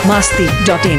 masti.in.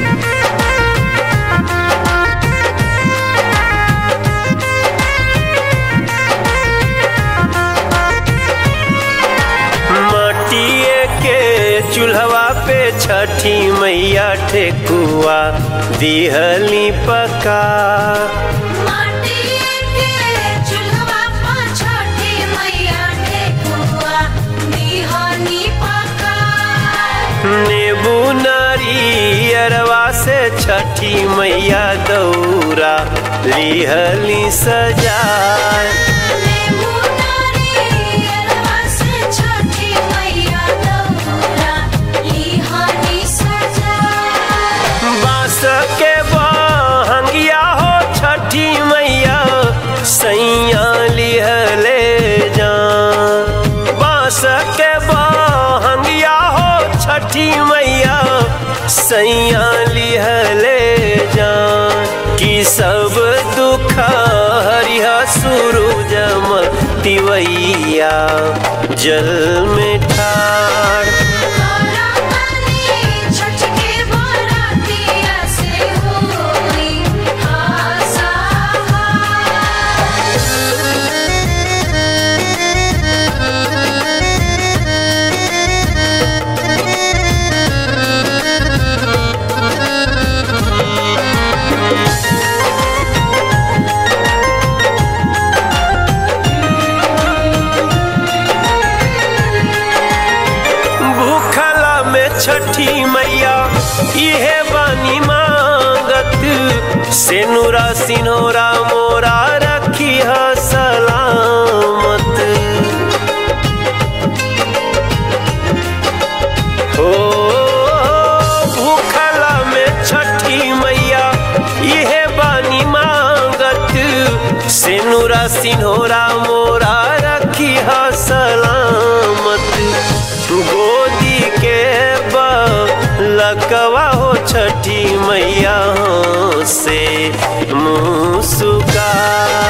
मटिए के चूल्हवा पे छठी मैया ठेकुआ दिहली पका माटिए के चूल्हवा पर छठी मैया ठेकुआ दिहनी पका नींबू नारियरवा से छठी मैया दौरा लिहली सजाए नींबू नारियलवा से छठी मैया दौरा लिहनी सजाए बांस के बहंगिया हो छठी मैया सैया लिहले जान बांस के बहंगिया हो छठी मैया सैया लिहले जान कि सब दुख हरिह सूरज तिवैया जल में ठाड़ तोरा पानी छठ के बरातिया से होई भूखला में छठी मैया इहे बानी मांगत सेनुरा सिनोरा मोरा रखी है सलामत हो भूखला में छठी मैया इहे बानी मांगत सेनुरा सिनोरा मोरा रखी है सलामत गोदी के लकवा हो छठी मैया से मुस्का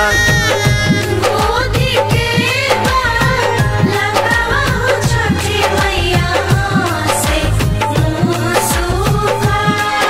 गोदी के बाल लगावा हो छठी मैया से मुँह सूखा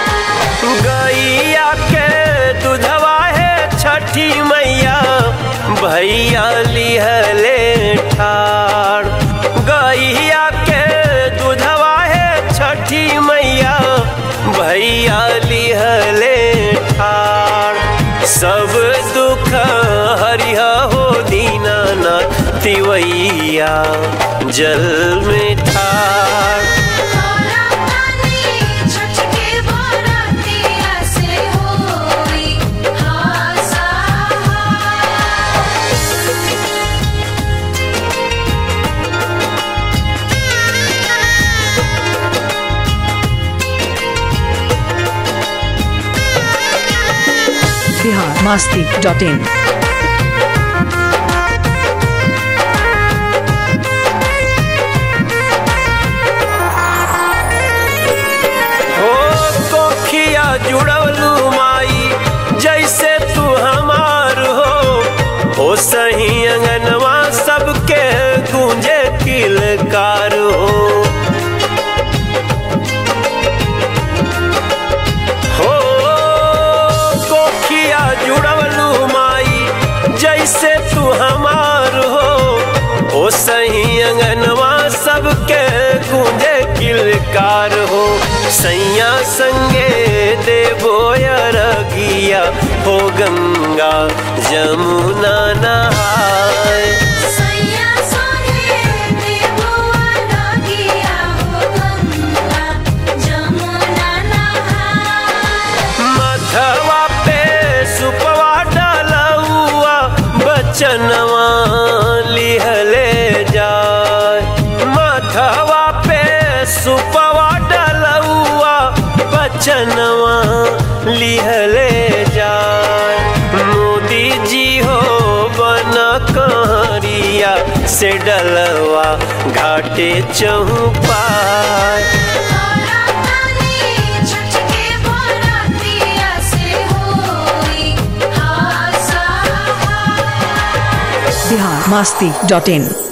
गैया के दूधवा है छठी मैया भैया लिहले ठाड़ गैया के दूधवा है छठी मैया भैया लिहले ठाड़ सब दुख हरिह हो दीनानाथ तिवैया जल में ठाड़ तोरा पानी छठ के बरातिया से होई Bihar masti.in. हो कोखिया जुड़वलू माई जैसे तू हमार हो हो सही अंगनवा सबके गूंजे किलकार हो हो कोखिया जुड़वलू माई जैसे तू हमार हो ओ सही अंगनवा सबके गूंजे किलकार हो सैया संगे देवो रगिया हो गंगा जमुना नहाय सैया सोहे देवो अलगिया हो गंगा जमुना नहाय मथवा पे सुपवा डलौआ बचनवा लिहले जाय मथवा पे सुपवा डलौआ बचनवा लिहले जाय मोदी जी हो बन कहरिया से डलवा घाटे चौपाय तोरा पानी छठ के बरातिया से होई Bihar masti.in.